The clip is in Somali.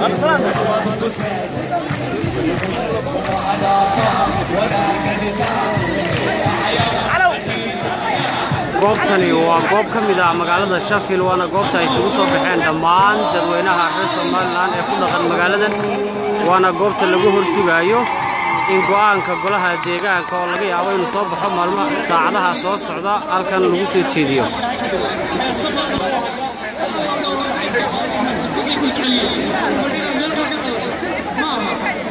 goobtani waa goob ka mid ah magaalada shafil waana goobta ay isugu soo baxeen dhammaan dadweynaha reer somalilan ee ku dhaqan magaaladan waana goobta lagu horsugaayo in go'aanka golaha deegaanka oo laga yaabo inuu soo baxo maalmo saacadaha soo socda halkan lagu soo jeediyo ma aha